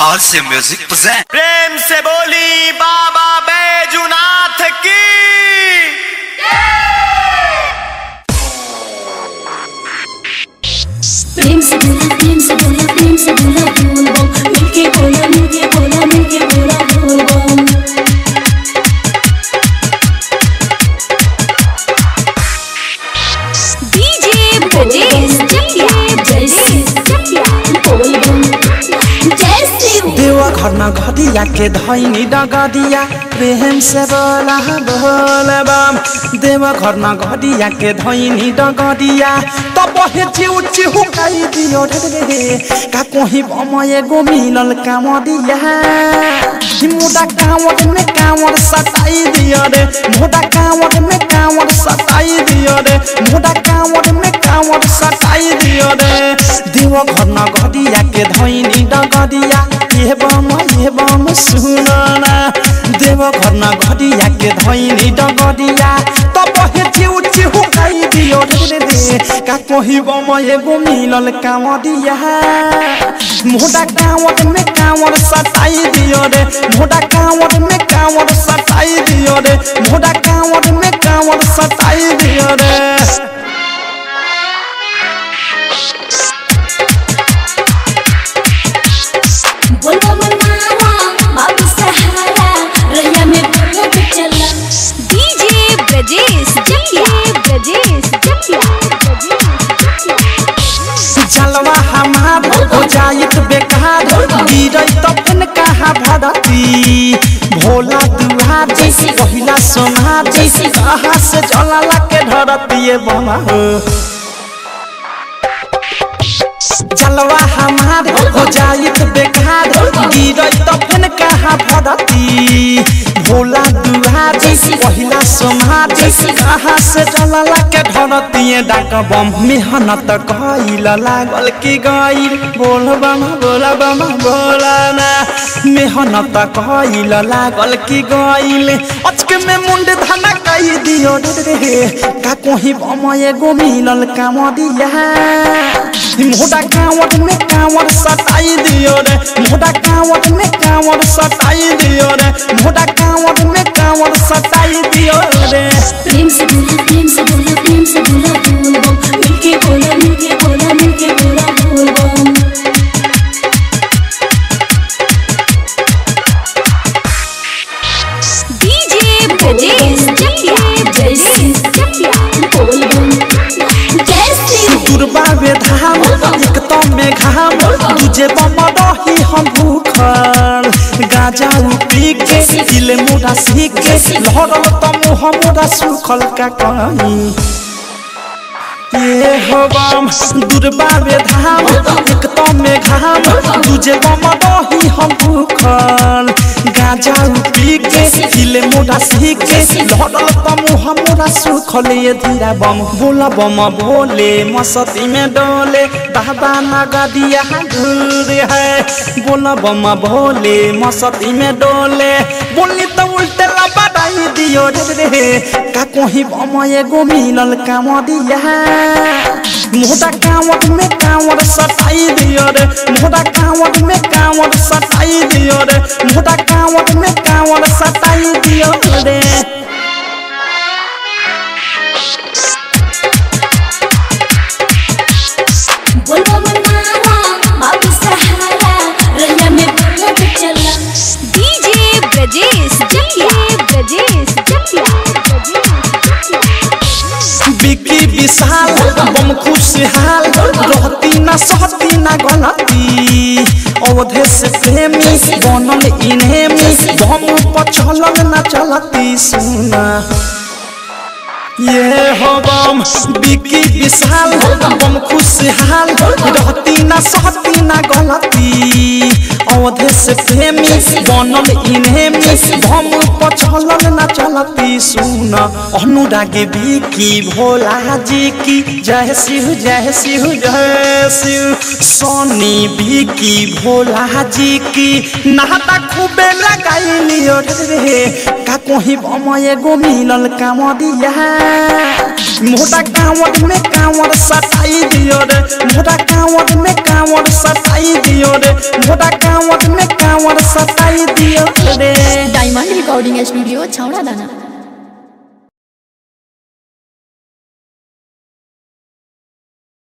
RC Music present प्रेम से बोली बाबा बैजुनाथ की प्रेम से बोला प्रेम से बोला प्रेम से बोला बोल बम मिलके बोला मिलके बोला मिलके बोला बोल बम डीजे ब्रजेश चकिया जय श्री चकिया बोल बम जय श्री देवा घर न घटिया के धैनी डगडिया प्रेम से बोला बोल बम देवा घर न घटिया के धैनी डगडिया तब हे चिउ चिउ गाई दियो रे का कोही बम एगो मिलल काम दिया मोटा कांवर में कांवर सताई दियो रे मोटा कांवर में कांवर सताई दियो रे मोटा कांवर में कांवर सताई दियो रे देवा घर न घटिया के धैनी डगडिया ये बम ये बम सुनना देव घर न घडिया के धैनी डगडिया तब हे चिउ चिउ गाई दियो रे रे का कोही बम एगो मिलल काम दिया मोटा कांवर में कांवर सताई दियो रे मोटा कांवर में कांवर सताई दियो रे मोटा कांवर में कांवर सताई दियो रे बोल बम नारा बाबू सहारा रैया में बोला तो चला डीजे ब्रजेश चकिया ब्रजेश चकिया जलवा हमार हो जाइत बेकार गिरई तपन कहा भरती भोला दुहारी पहिला सोनारी कहाँ से जलाला के धरती बना हो जलवा हमार हो जाइत बेकार गिरई तपन कहा भरती भोला दुहारी पहिला सोनारी कहाँ से जलाला के धरती डाक बम मेहनत कइल लागल की गइल बोल बम बोल बम बोला ना मेहनत कइल लागल की गइल अचके में मुंड धना कई दियो रे रे का कोही बम एगो मिलल काम दिया मोटा कांवर में कांवर सताई दियो रे मोटा कांवर में कांवर सताई दियो रे मोटा कांवर में कांवर सताई दियो रे प्रेम से बोला प्रेम से बोला प्रेम से बोला बोल बम मिलके बोला मिलके बोला मिलके बोला बोल बम डीजे ब्रजेश चकिया जय श्री चकिया बोल बम जय श्री दुर्बा वे धाम एक तो में घाम तुझे बम रही हम भूखल गाजा पी के दिल मोरा सीख के लहरल तो मुँह मोरा सुखल का कहीं ये हो बम दुर्बा वे धाम एक तो में घाम तुझे बम रही हम भूखल गाजा पी के दिल मोरा सीख के लहरल तो मुँह मोरा सुखल ये धीरा बम बोला बम बोले मस्ती में डोले बाबा नगदिया दूर है बोला बम भोले मस्ती में डोले बोली तो उल्टे लबड़ाई दियो रे रे का कोही बम एगो मिलल काम दिया मोटा कांवर में कांवर सताई दियो रे मोटा कांवर में कांवर सताई दियो रे मोटा कांवर में कांवर सताई दियो रे बोल बम नारा बाबू सहारा रैया में बोला तो चला डीजे ब्रजेश चकिया ब्रजेश चकिया बिकी विशाल बम खुशहाल रहती ना सहती ना गलती अवधे से प्रेमी बनल इनेमी बम पछलल ना चलती सुना ये हो बम बिकी विशाल बम खुशहाल रहती ना सहती ना गलती अवधे से प्रेमी बनल इनेमी बम पछलल ना चलती सुन अनुरागी बिकी भोला जी की जय शिव जय शिव जय शिव सोनी बिकी भोला जी की नहाता खूबे लगाई लियो रे का कोही बम एगो मिलल काम दिया मोटा कांवर में कांवर सताई दियो रे मोटा कांवर में कांवर सताई दियो रे मोटा कांवर में कांवर सताई दियो रे डायमंड रिकॉर्डिंग स्टूडियो छौड़ा दाना